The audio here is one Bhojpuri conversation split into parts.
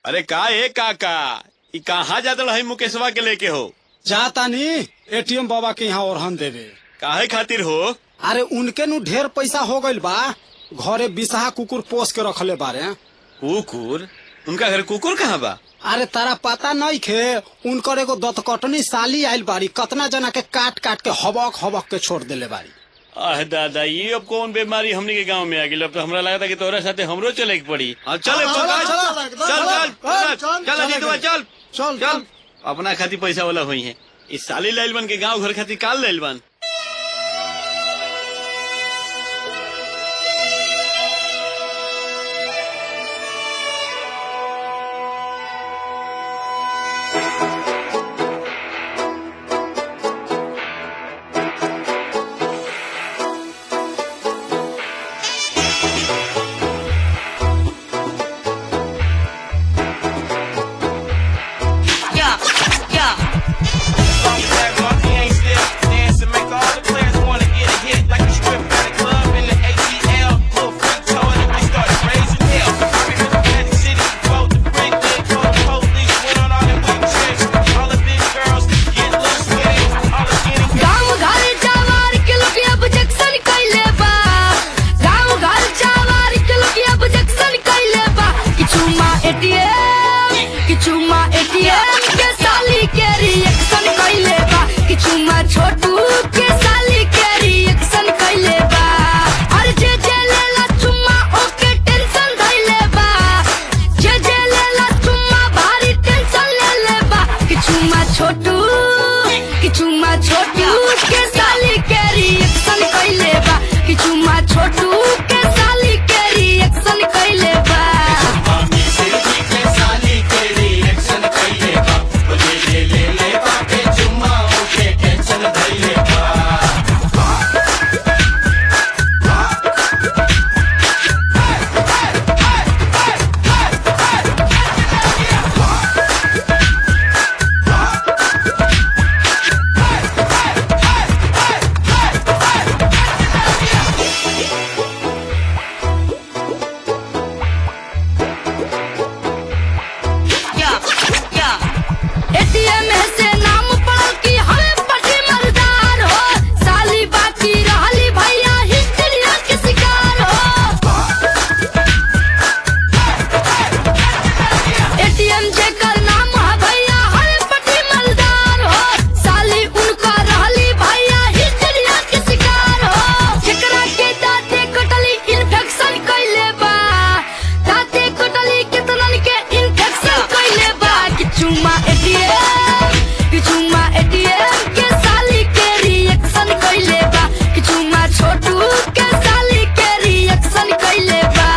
अरे का ए काका ई कहाँ जात रही मुकेशवा के लेके हो जातानी एटीएम बाबा के यहाँ ओरहन देवे काहे खातिर हो अरे उनके नु ढेर पैसा हो गइल बा घरे बिसाहा कुकुर पोस के रखले बारे कुकुर उनका घर कुकुर कहाँ बा अरे तारा पता नहीं खे उनकर एगो दतकटनी साली आइल बारी कतना जना के काट काट के हबक हबक के छोड़ देले बारी आह दादा ये अब कौन बीमारी हमने के गांव में आ गई अब तो हमरा लगा था कि तोरा साथे हमरो चले के पड़ी हाँ, चल हाँ, चल चल, चल चल, चल चल, चल चल, चल अजीतवा, चल चल, चल अपना खातिर पैसा वाला हुई है इस साली लाइल बन के गांव घर खातिर काल लाइल बन Yeah, yeah. Long black monkey ain't still dancing, make all the players wanna get a hit like a strip at a club in the ATL. Little freak told him they started raising hell. Spirit of Magic City, vote the brick, then called the police, went on all them weak trips. All the big girls get loose with it. All the skinny गाँव घर जवार के लोग अब जक्सन कैले बा गाँव घर जवार के लोग अब जक्सन कैले बा किछु मा एटीएम किछु मा एटीएम के साली के रिएक्शन कैले बा किछु मा छोटू के साली के रिएक्शन कैले बा और जे जे लेला चुम्मा ओके टेंशन धैले बा जे जे लेला चुम्मा भारी टेंशन ले ले बा किछु मा छोटू किछु मा छोटू के साली के रिएक्शन कैले बा किछु मा छोटू के साली के रिएक्शन कैले बा एटीएम से नाम पड़ल की हमें पटी मर्दार हो साली बाकी रहली भैया हिस्ट्रिया के शिकार हो एटीएम जेकर नाम है भैया हमें पटी मर्दार हो साली उनका रहली भैया हिस्ट्रिया के शिकार हो जेकरा के दाते कटली इन्फेक्शन कैले बा दाते कटली कितनन के इन्फेक्शन कैले बा किछु मा एटीएम किछु मा एटीएम के साली के रिएक्शन कैले बा किछु मा छोटू के साली के रिएक्शन कैले बा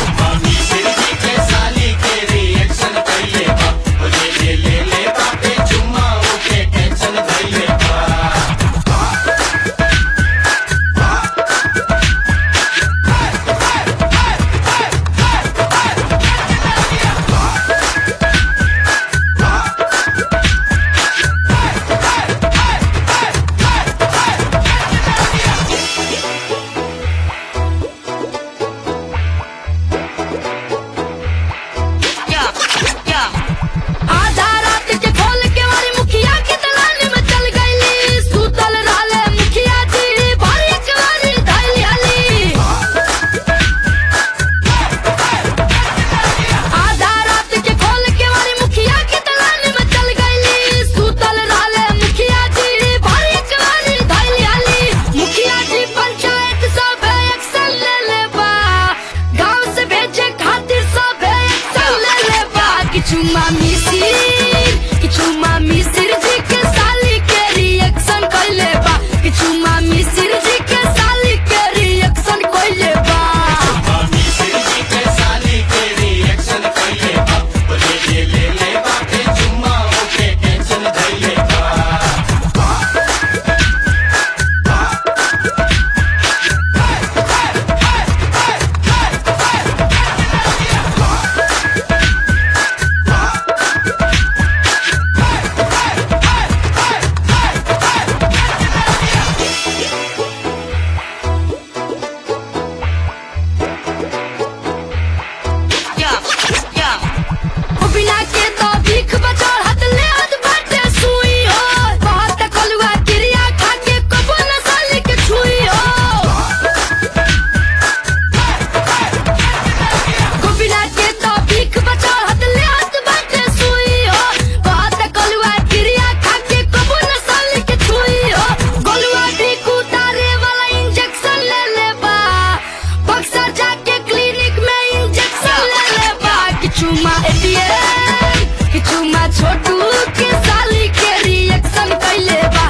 आधा रात के खोल के मारी मुखिया के दलान में चल गईली सुतल रहले मुखिया जी भारी कवारी धैली हली आधा रात के खोल के मारी मुखिया के दलान में चल गईली सुतल रहले मुखिया जी भारी कवारी धैली हली मुखिया जी पंचायत सब एक्शन ले ले बा गांव से भेजे खातिर सब एक्शन ले ले बा किछु मामी सिर किछु मामी सिर जी के साली के रिएक्शन कैले बा किछु मामी सिर जी के साली के रिएक्शन कैले बा एटीएम कि चुमा छोटू के साली के रिएक्शन कैले बा